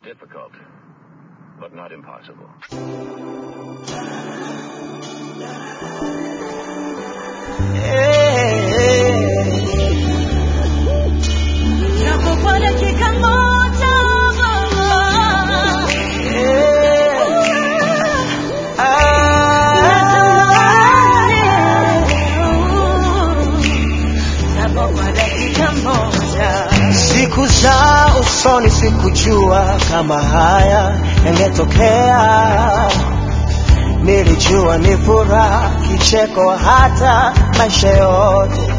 difficult, but not impossible. Nakupa dakika moja Nakupa dakika moja Siku za usoni sikujua kama haya yangetokea. Nilijua ni furaha, kicheko, hata maisha yote.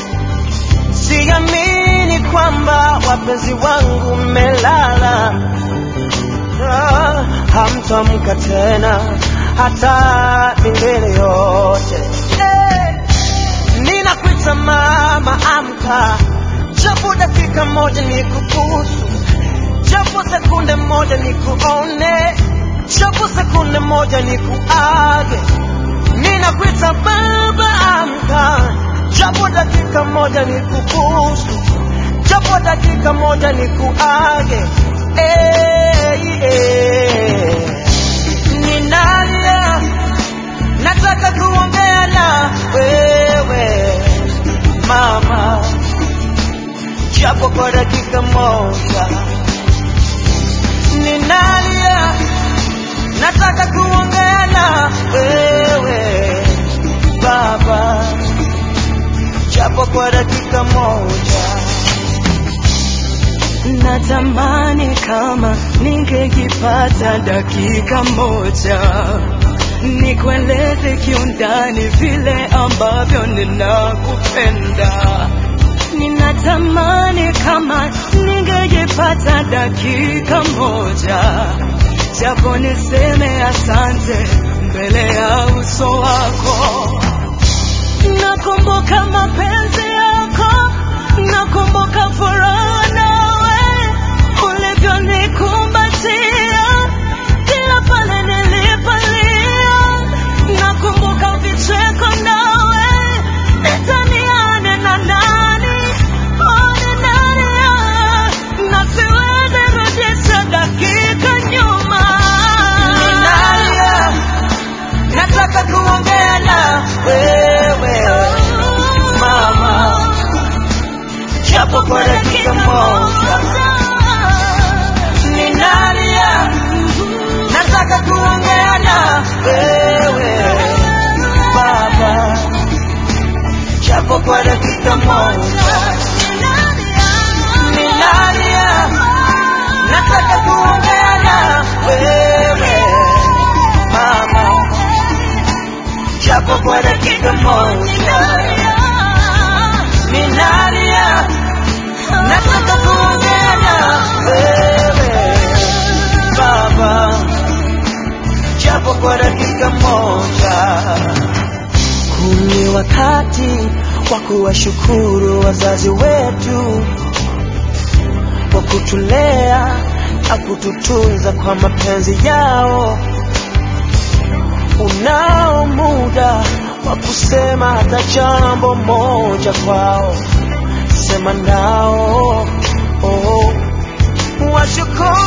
Siamini kwamba wapenzi wangu mmelala, Ah, hamtamka tena hata milele yote. Eh, Ninakuita mama, amka, japo dakika moja nikubusu, japo sekunde moja nikuone, japo sekunde moja nikuage. Ninakuita baba, amka, japo dakika moja nikubusu, japo dakika moja nikuage. Eh, eh. Ninalia, nataka kuongea na wewe mama, japo kwa dakika moja. Ninalia, nataka kuongea na wewe baba, japo kwa dakika moja. Natamani kama ningekipata dakika moja nikueleze kiundani vile ambavyo ninakupenda. Ninatamani kama ningejipata dakika moja, japo niseme asante mbele ya uso wako. Nakumbuka mapenzi yako, nakumbuka furaha nawe ulivyonikumbatia kila pale nilipolia. Nakumbuka vicheko nawe, nitaniane na nani, oh, ni nani, ah, na siwezi rudisha dakika nyuma. Ninalia, nataka kuongea na wewe mama, japo kwa dakika moja. Ninalia, nataka kuongea na wewe baba, japo kwa dakika moja. Ninalia, nataka kuongea na wewe mama, japo kwa dakika moja. Ninalia, nataka kuongea na wewe baba, japo kwa dakika moja. Huu ni wakati wa kuwashukuru wazazi wetu kwa kutulea na kututunza kwa mapenzi yao. Unao muda wa kusema hata jambo moja kwao, sema nao oh. Washukuru